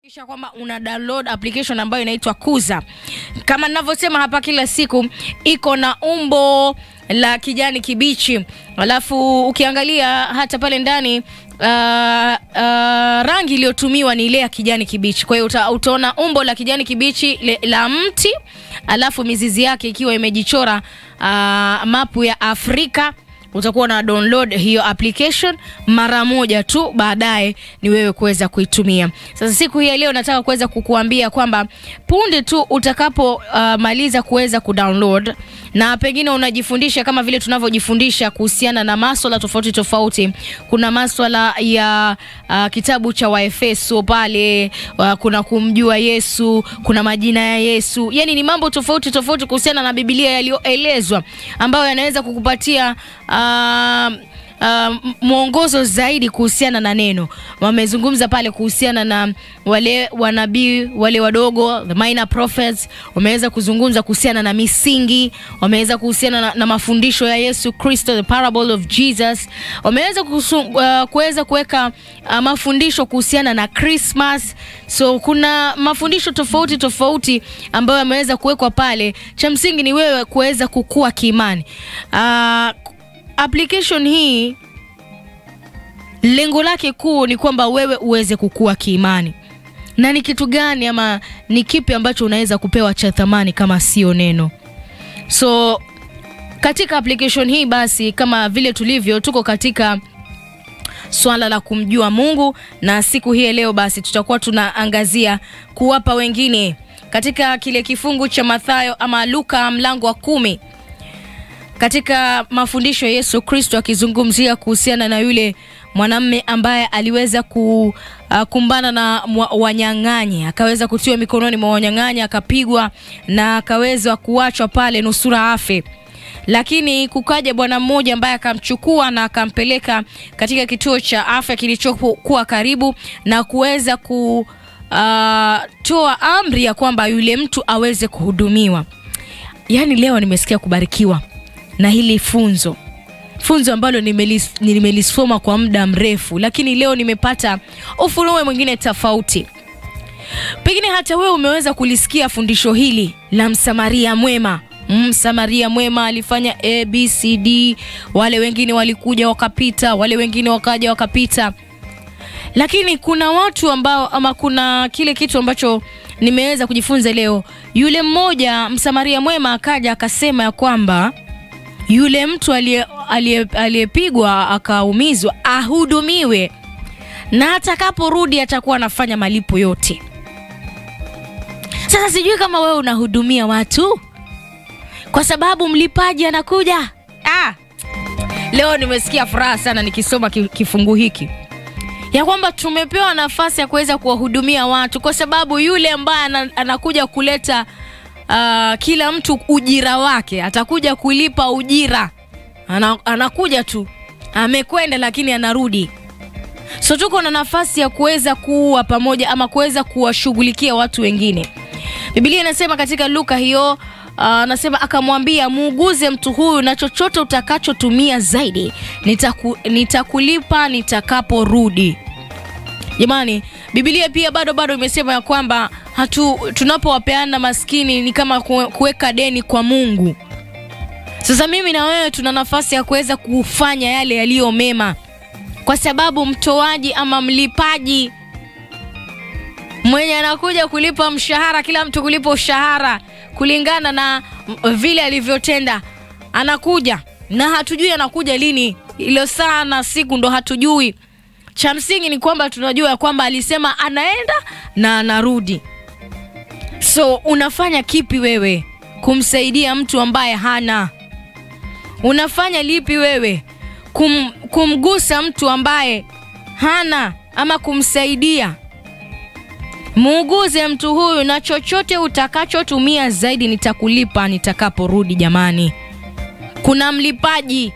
Kisha kwamba una download application ambayo inaitwa Kuza. Kama ninavyosema hapa kila siku, iko na umbo la kijani kibichi, alafu ukiangalia hata pale ndani uh, uh, rangi iliyotumiwa ni ile ya kijani kibichi. Kwa hiyo uta, utaona umbo la kijani kibichi le, la mti, alafu mizizi yake ikiwa imejichora uh, mapu ya Afrika utakuwa na download hiyo application mara moja tu, baadaye ni wewe kuweza kuitumia. Sasa siku hii ya leo nataka kuweza kukuambia kwamba punde tu utakapomaliza uh, kuweza kudownload na pengine unajifundisha kama vile tunavyojifundisha kuhusiana na maswala tofauti tofauti. Kuna maswala ya uh, kitabu cha Waefeso pale uh, kuna kumjua Yesu, kuna majina ya Yesu, yani ni mambo tofauti tofauti kuhusiana na Biblia yaliyoelezwa ambayo yanaweza kukupatia uh, uh, mwongozo zaidi kuhusiana na neno. Wamezungumza pale kuhusiana na wale wanabii wale wadogo, the minor prophets. Wameweza kuzungumza kuhusiana na misingi, wameweza kuhusiana na, na mafundisho ya Yesu Kristo, the parable of Jesus. Wameweza uh, kuweza kuweka uh, mafundisho kuhusiana na Christmas. So kuna mafundisho tofauti tofauti ambayo yameweza kuwekwa pale. Cha msingi ni wewe kuweza kukua kiimani. Uh, application hii lengo lake kuu ni kwamba wewe uweze kukua kiimani. Na ni kitu gani ama ni kipi ambacho unaweza kupewa cha thamani kama sio neno? So katika application hii basi, kama vile tulivyo, tuko katika swala la kumjua Mungu, na siku hii leo basi tutakuwa tunaangazia kuwapa wengine katika kile kifungu cha Mathayo ama Luka mlango wa kumi katika mafundisho ya Yesu Kristo akizungumzia kuhusiana na yule mwanamme ambaye aliweza kukumbana na wanyang'anyi, akaweza kutiwa mikononi mwa wanyang'anyi, akapigwa na akaweza kuachwa pale nusura afe. Lakini kukaja bwana mmoja ambaye akamchukua na akampeleka katika kituo cha afya kilichokuwa karibu na kuweza kutoa amri ya kwamba yule mtu aweze kuhudumiwa. Yaani leo nimesikia kubarikiwa na hili funzo funzo ambalo nimelis, nimelisoma kwa muda mrefu, lakini leo nimepata ufunuo mwingine tofauti. Pengine hata wewe umeweza kulisikia fundisho hili la Msamaria mwema. Msamaria mwema alifanya ABCD, wale wengine walikuja wakapita, wale wengine wakaja wakapita, lakini kuna watu ambao ama kuna kile kitu ambacho nimeweza kujifunza leo. Yule mmoja Msamaria mwema akaja akasema ya kwamba yule mtu aliyepigwa akaumizwa ahudumiwe na atakaporudi atakuwa anafanya malipo yote. Sasa sijui kama wewe unahudumia watu kwa sababu mlipaji anakuja. Ah, leo nimesikia furaha sana nikisoma kifungu hiki ya kwamba tumepewa nafasi ya kuweza kuwahudumia watu kwa sababu yule ambaye anakuja kuleta Uh, kila mtu ujira wake atakuja kulipa ujira. Ana, anakuja tu amekwenda, lakini anarudi. So tuko na nafasi ya kuweza kuwa pamoja ama kuweza kuwashughulikia watu wengine. Biblia inasema katika Luka hiyo anasema uh, akamwambia muuguze mtu huyu na chochote utakachotumia zaidi nitaku, nitakulipa nitakaporudi. Jamani, Biblia pia bado bado imesema ya kwamba hatu tunapowapeana maskini ni kama kuweka deni kwa Mungu. Sasa mimi na wewe tuna nafasi ya kuweza kufanya yale yaliyo mema, kwa sababu mtoaji ama mlipaji mwenye anakuja kulipa mshahara, kila mtu kulipa ushahara kulingana na vile alivyotenda, anakuja na hatujui anakuja lini, ilo saa na siku ndo hatujui. Cha msingi ni kwamba tunajua ya kwamba alisema anaenda na anarudi. So unafanya kipi wewe kumsaidia mtu ambaye hana? Unafanya lipi wewe kum, kumgusa mtu ambaye hana ama kumsaidia? Muuguze mtu huyu na chochote utakachotumia zaidi nitakulipa nitakaporudi. Jamani, kuna mlipaji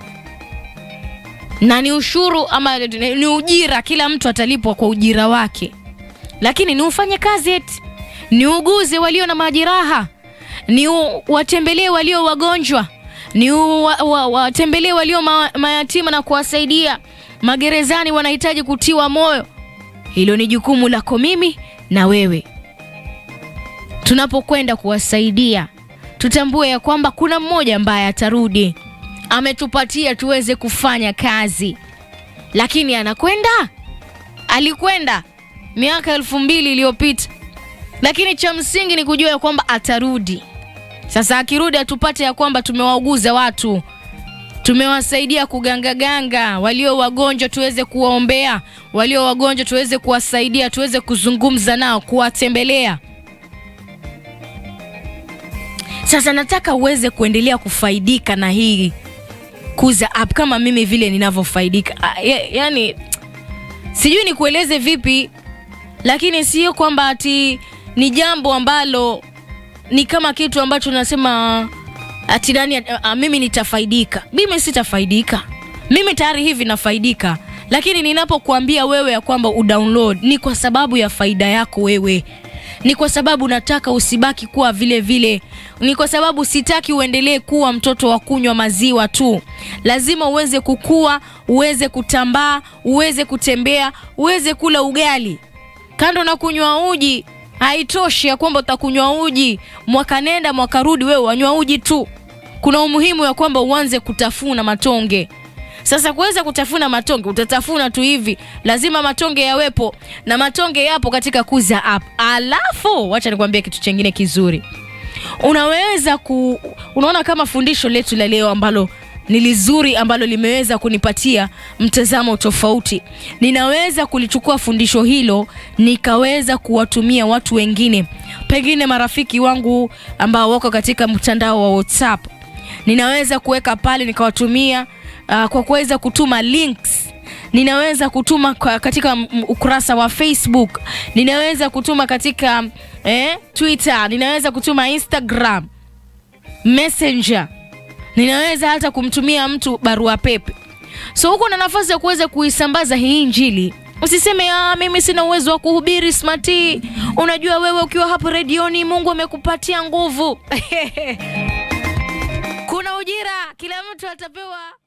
na ni ushuru ama ni ujira, kila mtu atalipwa kwa ujira wake, lakini ni ufanye kazi eti ni uguze walio na majeraha, ni watembelee walio wagonjwa, ni watembelee walio ma, mayatima na kuwasaidia. Magerezani wanahitaji kutiwa moyo. Hilo ni jukumu lako mimi na wewe tunapokwenda kuwasaidia tutambue ya kwamba kuna mmoja ambaye atarudi ametupatia tuweze kufanya kazi lakini anakwenda alikwenda miaka elfu mbili iliyopita lakini cha msingi ni kujua ya kwamba atarudi sasa akirudi atupate ya kwamba tumewauguza watu tumewasaidia kugangaganga walio wagonjwa tuweze kuwaombea walio wagonjwa tuweze kuwasaidia tuweze kuzungumza nao kuwatembelea sasa nataka uweze kuendelea kufaidika na hii kuza app kama mimi vile ninavyofaidika Ah, ya- yani sijui nikueleze vipi lakini sio kwamba ati ni jambo ambalo ni kama kitu ambacho nasema ati nani a, a, mimi nitafaidika mimi sitafaidika mimi tayari hivi nafaidika lakini ninapokuambia wewe ya kwamba udownload ni kwa sababu ya faida yako wewe ni kwa sababu nataka usibaki kuwa vile vile ni kwa sababu sitaki uendelee kuwa mtoto wa kunywa maziwa tu lazima uweze kukua uweze kutambaa uweze kutembea uweze kula ugali kando na kunywa uji haitoshi ya kwamba utakunywa uji mwaka nenda mwaka rudi wewe wanywa uji tu kuna umuhimu ya kwamba uanze kutafuna matonge sasa kuweza kutafuna matonge utatafuna tu hivi lazima matonge yawepo na matonge yapo katika kuza app alafu wacha nikwambie kitu chengine kizuri unaweza ku unaona kama fundisho letu la leo ambalo ni lizuri ambalo limeweza kunipatia mtazamo tofauti ninaweza kulichukua fundisho hilo nikaweza kuwatumia watu wengine pengine marafiki wangu ambao wako katika mtandao wa whatsapp ninaweza kuweka pale nikawatumia uh, kwa kuweza kutuma links ninaweza kutuma kwa, katika m- m- ukurasa wa facebook ninaweza kutuma katika eh, twitter ninaweza kutuma instagram messenger ninaweza hata kumtumia mtu barua pepe so huko na nafasi ya kuweza kuisambaza hii injili usiseme ah, mimi sina uwezo wa kuhubiri smati unajua wewe ukiwa hapo redioni mungu amekupatia nguvu kuna ujira kila mtu atapewa